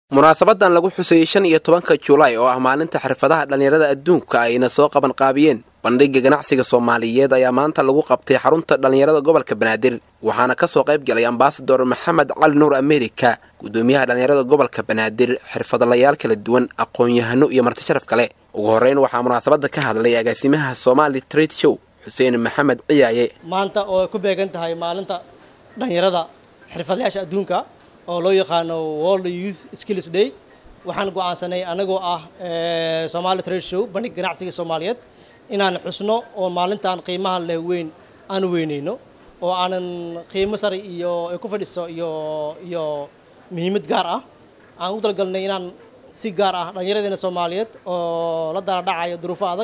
munaasabadan lagu xusayey shan iyo tobanka julaay oo ah maalinta xirfadaha dhallinyarada adduunka ayna soo qaban qaabiyeen bandhigga ganacsiga soomaaliyeed ayaa maanta lagu qabtay xarunta dhallinyarada gobolka banaadir waxaana ka soo qayb galay ambasador maxamed cali nuur amerika guddoomiyaha dhallinyarada gobolka banaadir xirfadlayaal kala duwan aqoon-yahano iyo marti sharaf kale ugu horreyn waxaa munaasabadda ka hadlay agaasimaha somali trade show xuseen maxamed ciyaaye maanta oo ku beegan tahay maalinta dhallinyarada xirfadlayaasha adduunka oo loo yaqaano world youth skills day waxaan go'aansanay anagoo ah somali trade show bandhig ganacsiga soomaaliyeed inaan xusno oo maalintan qiimaha leh weyn aan weyneyno oo aanan qiimo sare iyo ay ku fadhiso iyo iyo muhiimad gaar ah aan u dalgalnay inaan si gaar ah dhallinyaradeena soomaaliyeed oo la dara dhacayo duruufo adag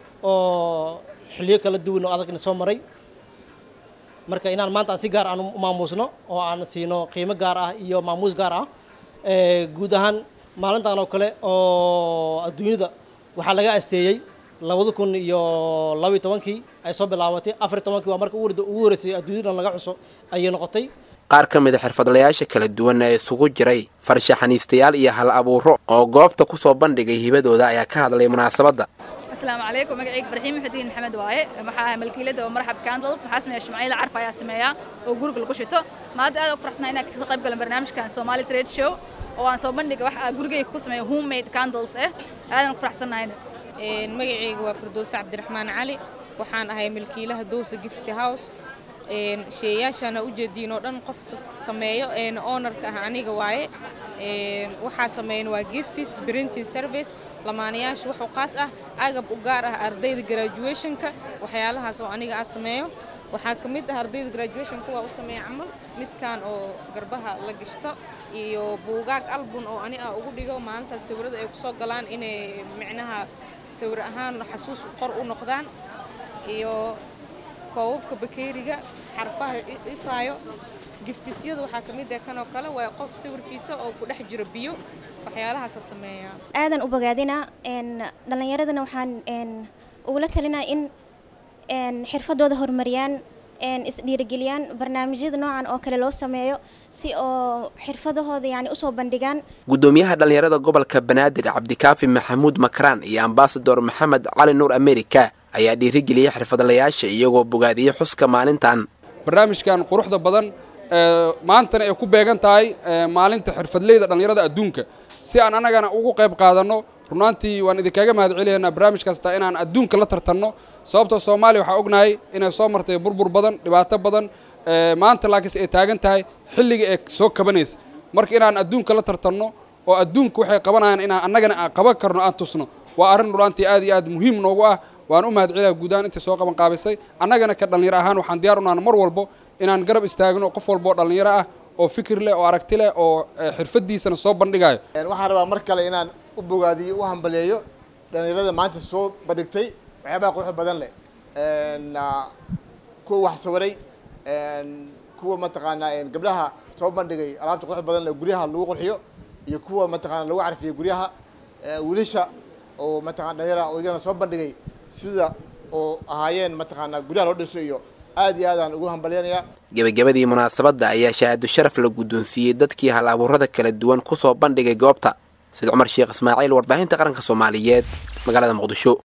oo xilliyo kala duwan oo adagna soo maray marka inaan maanta aan si gaar aan u maamuusno oo aan siino qiimo gaar ah iyo maamuus gaar ah guud ahaan maalintan oo kale oo adduunyada waxaa laga asteeyey labada kun iyo labaiy tobankii ay soo bilaabatay afariy tobankii waa marka ugu horeysay adduunyadan laga xuso ayay noqotay qaar ka mid a xirfadlayaasha kala duwan ee isugu jiray farshaxaniistayaal iyo hal abuuro oo goobta ku soo bandhigay hibadooda ayaa ka hadlay munaasabadda asalaamu calaykum magacayga farxiin maxudiin maxamed waaye waxaa ahay malkiilada oo marxab candles waxaa sameeya shumacyada carfa ayaa sameeya oo guriga lagu shito maanta aad ugu faraxsanahay inaan ka qayb galan barnaamijkan somali trade show oo aan soo bandhiga wax gurigayga ku sameeya homemade candles ah aadan ugu faraxsanahayna magacayga waa firdowse cabdiraxmaan cali waxaan ahay milkiilaha dowsa gifty house sheeyaashaana ujeediin oo dhan qofta sameeyo ownarka ah aniga waaye waxaa sameeyan waa giftis printing service lamaanayaasha waxuu qaas ah agab u gaar ah ardayda graduationka waxyaalahaas oo aniga ah sameeyo waxaa ka mid ah ardayda graduationka waa u sameeya camal midkan oo garbaha la gashto iyo buugaag album oo ani ah ugu dhigo maalintaas sawirada ay kusoo galaan inay micnaha sawir ahaan xasuus qor u noqdaan iyo koobabka bakeeriga xarfaha ifaayo giftisyada waxaa ka mid ah kanoo kale waa qof sawirkiisa oo ku dhex jiro biyo waxyaalahaasa sameeya aadan u bogaadina dhallinyaradana waxaan ugula talinaa in xirfadooda horumariyaan isdhiirigeliyaan barnaamijyada noocan oo kale loo sameeyo si oo xirfadahooda yani usoo bandhigaan guddoomiyaha dhallinyarada gobolka banaadir cabdikaafi maxamuud makraan iyo ambasador maxamed cali nuur amerika ayaa dhiirigeliyey xirfadlayaasha iyagoo bogaadiyey xuska maalintan barnaamijkan quruxda badan maantana ay ku beegan tahay maalinta xirfadleyda dhallinyarada adduunka si aan annagana ugu qayb qaadanno runaantii waan idinkaga mahad celiyaynaa barnaamij kasta inaan adduunka la tartanno sababtoo soomaaliya waxaa ognahay inay soo martay burbur badan dhibaato badan maanta laakiinse ay taagan tahay xilliga ee soo kabanaysa marka inaan adduunka la tartanno oo adduunka waxay qabanayaan inaan annagana aan qaban karno aan tusno waa arrin runaantii aad iyo aad muhiim noogu ah waan u mahad celiyaa guud ahaan intay soo qaban qaabisay annagana ka dhallinyaro ahaan waxaan diyaar unaana mar walbo inaan garab istaagno qof walba oo dhallinyaro ah oo fikir leh oo aragti leh oo xirfadiisana soo bandhigayo waxaan rabaa mar kale inaan u bogaadiyo u hambaleeyo dhallinyarada maanta soo bandhigtay waxyaabaha quruxda badan leh kuwa wax sawiray kuwa mataqaanaa gabdhaha soo bandhigay alaabta quruxda badan leh guryaha lagu qurxiyo iyo kuwa mataqana lagu carfiyo guryaha wiilasha oo mataqana dhalinyara oo iyagana soo bandhigay sida oo ahaayeen mataqaanaa guryaha loo dhiso iyo aad iyo aadaan ugu hambalyanayaa gebagabadii munaasabadda ayaa shahaado sharaf la guddoonsiiyey dadkii hal abuurada kala duwan ku soo bandhigay goobta sida cumar sheekh ismaaciil warbaahinta qaranka soomaaliyeed magaalada muqdisho